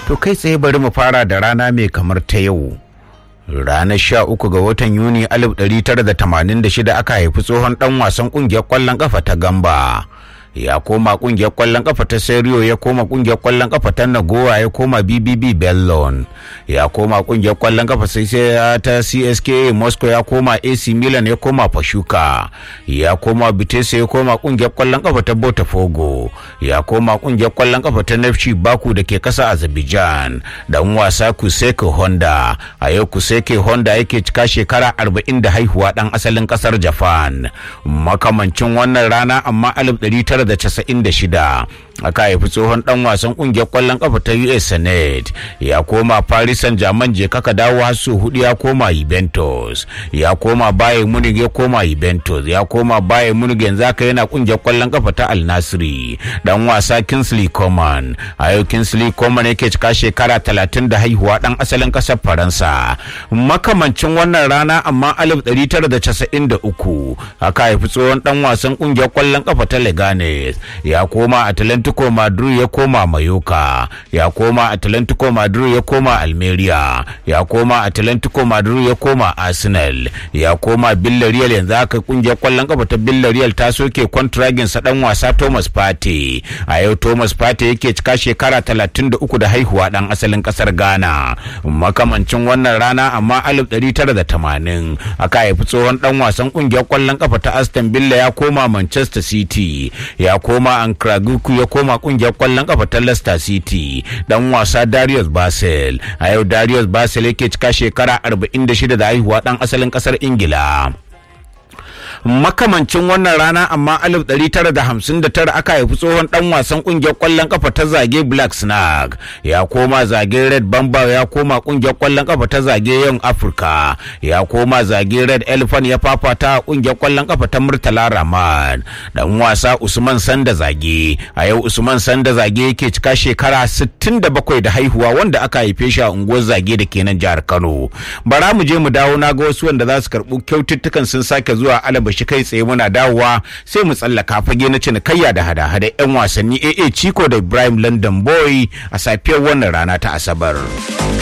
To kai tsaye bari mu fara da rana mai kamar ta yau. Ranar sha uku ga watan Yuni 1986 aka haifi tsohon ɗan wasan ƙungiyar ƙwallon ƙafa ta Gamba. ya koma kungiyar kwallon kafa ta Serio ya koma kungiyar kwallon kafa ta Nagoya ya koma BBB Bellon ya koma kungiyar kwallon kafa sai ta CSKA Moscow ya koma AC Milan ya koma Pashuka ya koma Vitesse ya koma kungiyar kwallon kafa ta Botafogo ya koma kungiyar kwallon kafa ta Nefchi Baku da ke kasa Azerbaijan dan wasa Kuseke Honda a yau Kuseke Honda yake cika shekara 40 da haihuwa dan asalin kasar Japan makamancin wannan rana amma 1900 1996 aka haifi tsohon dan wasan kungiyar kwallon kafa ta US Senate ya koma Paris Saint-Germain je kaka dawo har su hudu ya koma Juventus ya koma Bayern Munich ya koma Juventus ya koma Bayern Munich yanzu aka yana kungiyar kwallon kafa ta Al Nassr dan wasa Kingsley Coman a yau Kingsley Coman yake cika shekara 30 da haihuwa dan asalin kasar Faransa makamancin wannan rana amma 1993 aka haifi tsohon dan wasan kungiyar kwallon kafa ta Leganes ya koma Atlantico Madrid ya koma Mayoka ya koma Atlantico Madrid ya koma Almeria ya koma Atlantico Madrid ya koma Arsenal ya koma Villarreal yanzu haka kungiyar kwallon kafa ta Villarreal ta soke kwantiragin sa dan wasa Thomas Partey a yau Thomas Partey yake cika shekara 33 da haihuwa dan asalin kasar Ghana makamancin wannan rana amma 1980 aka haifi tsohon dan wasan kungiyar kwallon kafa ta Aston Villa ya koma Manchester City ya koma Ankraguku ya koma kungiyar kwallon kafa ta Leicester City dan wasa Darius Basel a yau Darius Basel yake cika shekara 46 da haihuwa dan asalin kasar Ingila makamancin wannan rana amma 1959 aka haifi tsohon dan wasan kungiyar kwallon kafa ta zage black snag ya koma zage red bamba ya koma kungiyar kwallon kafa ta zage young africa ya koma zage red elephant ya fafata a kungiyar kwallon kafa ta murtala rahman dan wasa usman sanda zage a yau usman sanda zage yake cika shekara 67 da haihuwa wanda aka haife shi a unguwar zage da kenan jihar kano bara mu je mu dawo na ga wasu wanda za su karɓi kyaututtukan sun sake zuwa alaba shi kai tsaye muna dawowa sai mu tsallaka fage na cinikayya da hada-hada 'yan wasanni AA Chico da Ibrahim London Boy a safiyar wannan rana ta Asabar.